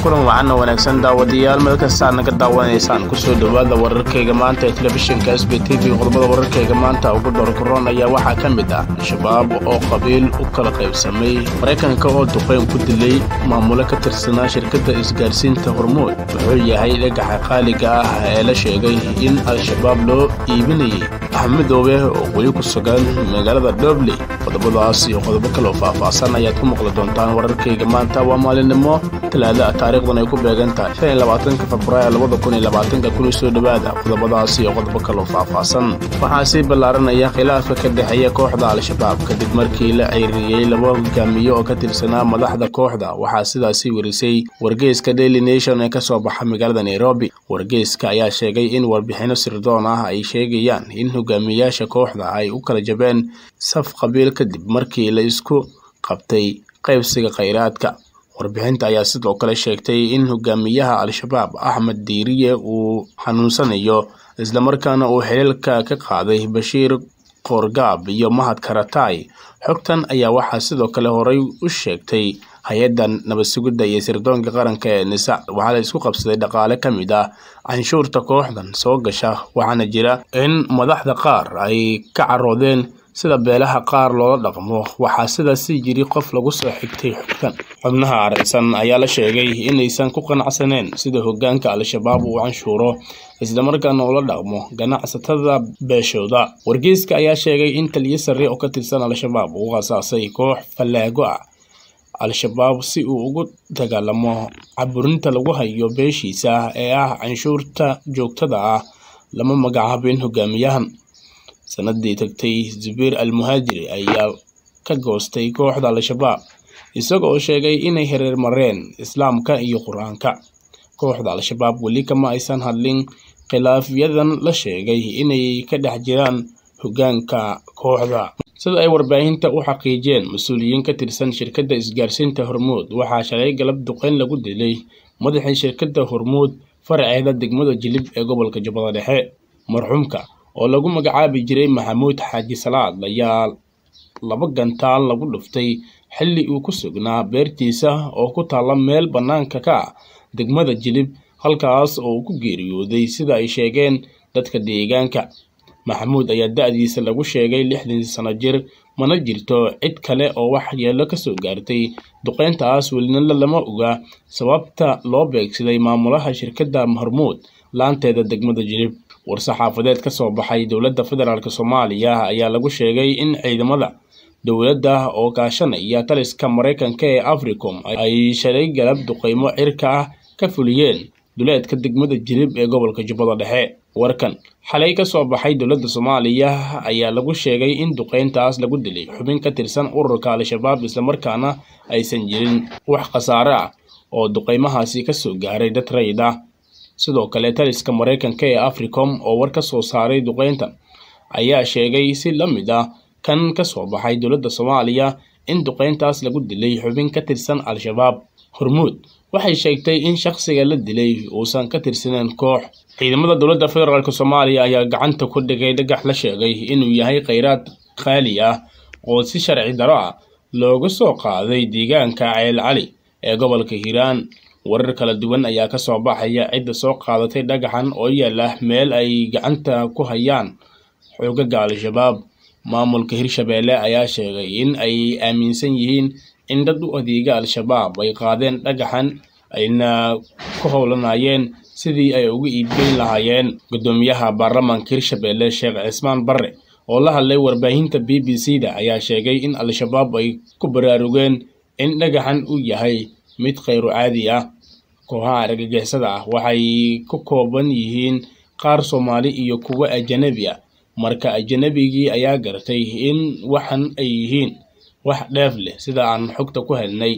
kulan wacan oo wanaagsan daawadayaal meel kastaa naga daawanaysaan kusoo dhowaada wararkayga maanta ee telefishinka s b t v qodobada wararkayga maanta ugu dhorkoron ayaa waxaa ka mid ah al-shabaab oo qabiil u kala qaybsamay maraykanka oo duqeyn ku dilay maamulo ka tirsanaa shirkadda isgaarsiinta hormuud wuxuu yahay dhagaxa qaaliga ah ee la sheegay in al-shabaab loo iibinayay axmedoobe oo weli ku sugan magaalada dhobley qodobadaas iyo qodobo kale oo faahfaahsan ayaad ku maqli doontaan wararkayga maanta waa maalinimo talaada taariikhdan ay ku beegan tahay shan iyo labaatanka februaayo labada kun iyo labaatanka kuna soo dhowaada qodobadaas iyo qodobo kale oo faahfaahsan waxaa sii ballaaranaya khilaafka ka dhexeeya kooxda al-shabaab kadib markii la ceyriyey laba hogaamiye oo ka tirsanaa madaxda kooxda waxaa sidaasi werisay wargeyska daily nation ee kasoo baxa magaalada nairobi wargeyska ayaa sheegay in warbixino sirdoon ah ay sheegayaan in hogaamiyayaasha kooxda ay u kala jabeen saf qabiil kadib markii la isku qabtay qaybsiga khayraadka warbixinta ayaa sidoo kale sheegtay in hogaamiyaha al-shabaab axmed diiriye uu xanuunsanayo islamarkaana uu xiliilka ka qaaday bashiir qoorgaab iyo mahad karatay xogtan ayaa waxaa sidoo kale horey u sheegtay hay-adda nabad sugidda iyo sirdoonka qaranka ee nisa waxaa la isku qabsaday dhaqaale ka mid ah canshuurta kooxdan soo gasha waxaana jira in madaxda qaar ay ka caroodeen sida beelaha qaar loola dhaqmo waxaa sidaasi jiri qof lagu soo xigtay xogtan xubnaha aragsan ayaa la sheegay inaysan ku qanacsaneen sida hogaanka al-shabaab uu canshuuro islamarkaana ula dhaqmo ganacsatada beeshooda wargeyska ayaa sheegay in taliyo sare oo ka tirsan al-shabaab uu qasaasay koox fallaago ah al-shabaab si uu ugu dagaalamo caburinta lagu hayo beeshiisa ee ah canshuurta joogtada ah lama magacaabin hogaamiyahan sanadii tagtay zubiir al muhaajiri ayaa ka goostay kooxda al-shabaab isaga oo sheegay inay hereer mareen islaamka iyo qur-aanka kooxda al-shabaab weli kama aysan hadlin khilaafyadan la sheegay inay ka dhex jiraan hogaanka kooxda sida ay warbaahinta u xaqiijiyeen mas-uuliyiin ka tirsan shirkadda isgaarsiinta hormuud waxaa shalay galab duqeyn lagu dilay madaxii shirkadda hormuud faraceeda degmada jilib ee gobolka jubbada dhexe marxuumka oo lagu magacaabi jiray maxamuud xaaji salaad ayaa laba gantaal lagu dhuftay xilli uu ku sugnaa beertiisa oo ku taalla meel bannaanka ka ah degmada jilib halkaas oo uu ku geeriyooday sida ay sheegeen dadka deegaanka maxamuud ayaa da-diisa lagu sheegay lixdan sano jir mana jirto cid kale oo waxyeello ka soo gaartay duqeyntaas welina lama oga sababta loo beegsaday maamulaha shirkadda hormuud laanteeda degmada jilib war-saxaafadeed ka soo baxay dowladda federaalk soomaaliya ayaa lagu sheegay in ciidamada dowladda oo kaashanaya taliska maraykanka ee africom ay shalay galab duqeymo cirka ah ka fuliyeen duleedka degmada jilib ee gobolka jubbada dhexe warkan xalay ka soo baxay dowladda soomaaliya ayaa lagu sheegay in duqeyntaas lagu dilay xubin ka tirsan ururka al-shabaab islamarkaana aysan jirin wax khasaare ah oo duqeymahaasi kasoo gaaray dad rayid ah sidoo kale taliska maraykanka ee africom oo war ka soo saaray duqeyntan ayaa sheegay si la mid ah kan ka soo baxay dowladda soomaaliya in duqeyntaas lagu dilay xubin ka tirsan al-shabaab hormuud waxay sheegtay in shakhsiga la dilay uusan ka tirsaneen koox ciidamada dowladda federaalk soomaaliya ayaa gacanta ku dhigay dhagax la sheegay inuu yahay kheyraad qaali ah oo si sharci daro ah looga soo qaaday deegaanka ceel cali ee gobolka hiiraan warar kala duwan ayaa ka soo baxaya cidda soo qaadatay dhagaxan oo yaala meel ay gacanta ku hayaan xoogaga al-shabaab maamulka hirshabeelle ayaa sheegay in ay aaminsan yihiin in dad u adeega al-shabaab ay qaadeen dhagaxan ayna ku howlanayeen sidii ay uga iibgeyn lahaayeen guddoomiyaha baarlamaanka hirshabeelle sheekh cismaan barre oo la hadlay warbaahinta b b c da ayaa sheegay in al-shabaab ay ku baraarugeen in dhagaxan uu yahay mid kheyru caadi ah kooxaha argagixisada ah waxay ku kooban yihiin qaar soomaali iyo kuwo ajanabi ah marka ajanabigii ayaa gartay in waxan ay yihiin wax dheef leh sida aan xogta ku helnay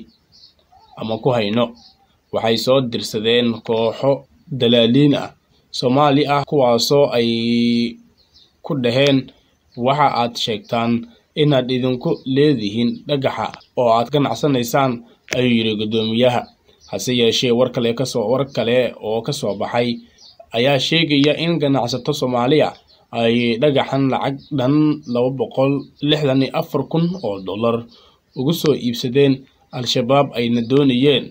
ama ku hayno waxay soo dirsadeen kooxo dalaaliin ah soomaali ah kuwaasoo ay ku dhaheen waxa aad sheegtaan inaad idinku leedihiin dhagaxa oo aad ganacsanaysaan ayuu yidhi guddoomiyaha hase yeeshee war kale kasoo war kale oo ka soo baxay ayaa sheegaya in ganacsato soomaaliya ay dhagaxan lacag dhan laba boqol lixdan iyo afar kun oo dollar ugu soo iibsadeen al-shabaab ayna doonayeen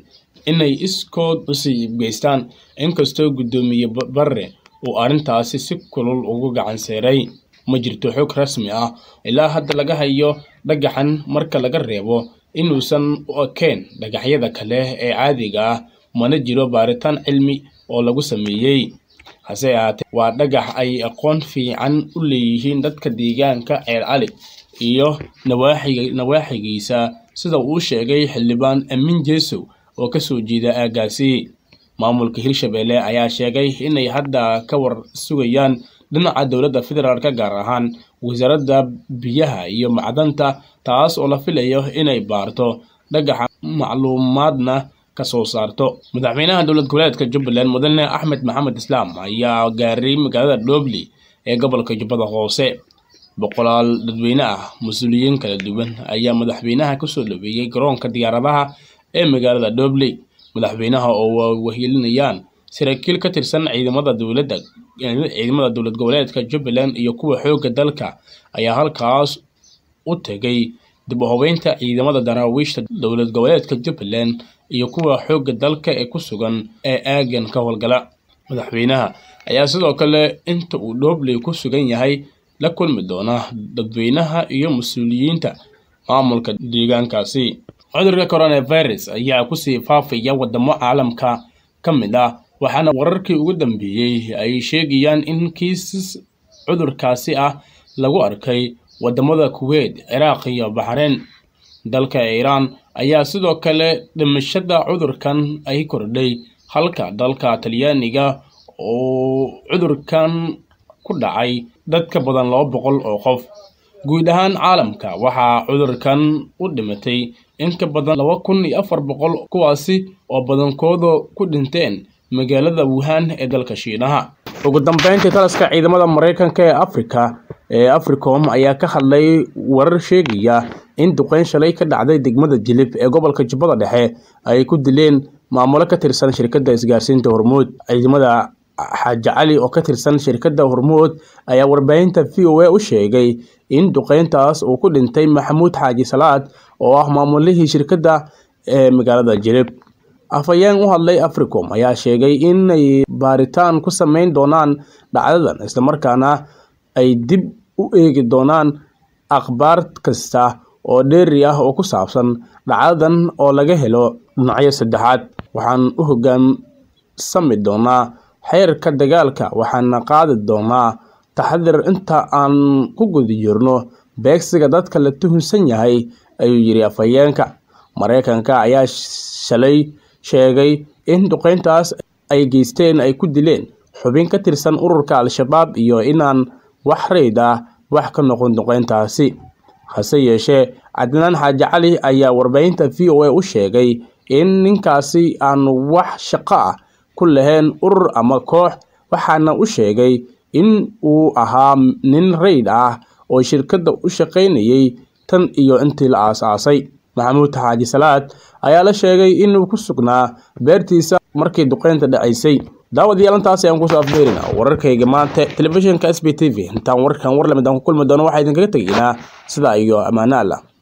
inay iskood usii geystaan inkastoo guddoomiye barre uu arrintaasi si kulul ugu gacan seeray ma jirto xog rasmi ah ilaa hadda laga hayo dhagaxan marka laga reebo inuusan u ekeen dhagaxyada kale ee caadiga ah mana jiro baaritaan cilmi oo lagu sameeyey hase ahaatee waa dhagax ay aqoon fiican u leeyihiin dadka deegaanka ceer cali iyo nawaaxigiisa sida uu sheegay xildhibaan amin jeesow oo kasoo jeeda aagaasi maamulka hirshabelle ayaa sheegay inay hadda ka war sugayaan dhinaca dowladda federaalk gaar ahaan wasaaradda biyaha iyo macdanta taas oo la filayo inay baarto dhagaxa macluumaadna kasoo saarto madaxweynaha dowlad goboleedka jubbaland mudane axmed maxamed islaam ayaa gaaray magaalada dhobley ee gobolka jubbada hoose boqolaal dadweyne ah mas-uuliyiin kala duwan ayaa madaxweynaha kasoo dhaweeyey garoonka diyaaradaha ee magaalada dhobley madaxweynaha oo wahilinayaan saraakiil ka tirsan ciidamada dowladda ciidamada dowlad goboleedka jubbaland iyo kuwa xoogga dalka ayaa halkaas u tegay dib u habeynta ciidamada daraawiishta dowlad goboleedka jubbaland iyo kuwa xoogga dalka ee ku sugan ee aagan ka howlgala madaxweynaha ayaa sidoo kale inta uu dhobley ku sugan yahay la kulmi doona dadweynaha iyo mas-uuliyiinta maamulka deegaankaasi cudurka coronavirus ayaa kusii faafaya wadamo caalamka ka mid ah waxaana wararkii ugu dambeeyey ay sheegayaan in kiisas cudurkaasi ah lagu arkay wadamada kuweyt ciraaq iyo baxreyn dalka iiraan ayaa sidoo kale dhimashada cudurkan ay kordhay halka dalka talyaaniga oo cudurkan ku dhacay dad ka badan laba boqol oo qof guud ahaan caalamka waxaa cudurkan u dhimatay in ka badan laba kun iyo afar boqol kuwaasi oo badankooda ku dhinteen magaalada wuhan ee dalka shiinaha ugu dambeyntii taliska ciidamada maraykanka ee afrika ee africom ayaa ka hadlay warar sheegaya in duqeyn shalay ka dhacday degmada jilib ee gobolka jubbada dhexe ay ku dileen maamulo ka tirsan shirkadda isgaarsiinta hormuud ciidamada xaaji cali oo ka tirsan shirkadda hormuud ayaa warbaahinta v o a u sheegay in duqeyntaas uu ku dhintay maxamuud xaaji salaad oo ah maamulihii shirkadda ee magaalada jilib afhayeen u hadlay africom ayaa sheegay inay baaritaan ku sameyn doonaan dhacdadan islamarkaana ay dib u eegi doonaan akhbaar kasta oo dheeri ah oo ku saabsan dhacdadan oo laga helo dhinacyo saddexaad waxaan u hoggaansami doonaa xeerka dagaalka waxaana qaadi doonaa taxadir inta aan ku guda jirno beegsiga dadka la tuhunsan yahay ayuu yidhi afhayeenka maraykanka ayaa shalay sheegay in duqeyntaas ay geysteen ay ku dileen xubin ka tirsan ururka al-shabaab iyo inaan wax rayd ah wax ka noqon duqeyntaasi hase yeeshee cadnaan xaaji cali ayaa warbaahinta v o a u sheegay in ninkaasi aan wax shaqo ah ku lahayn urur ama koox waxaana u sheegay in uu ahaa nin rayd ah oo shirkadda u shaqaynayay tan iyo intii la aas-aasay maxamuud xaaji salaad ayaa la sheegay inuu ku sugnaa beertiisa markii duqeynta dhacaysay daawadayaal intaasi aan kusoo afbeerina wararkayga maanta telefishinka s b t v intaan warkan war lamid aan ku kulmi doono waxaa idinkaga tegaynaa sidaa iyo ammaano allah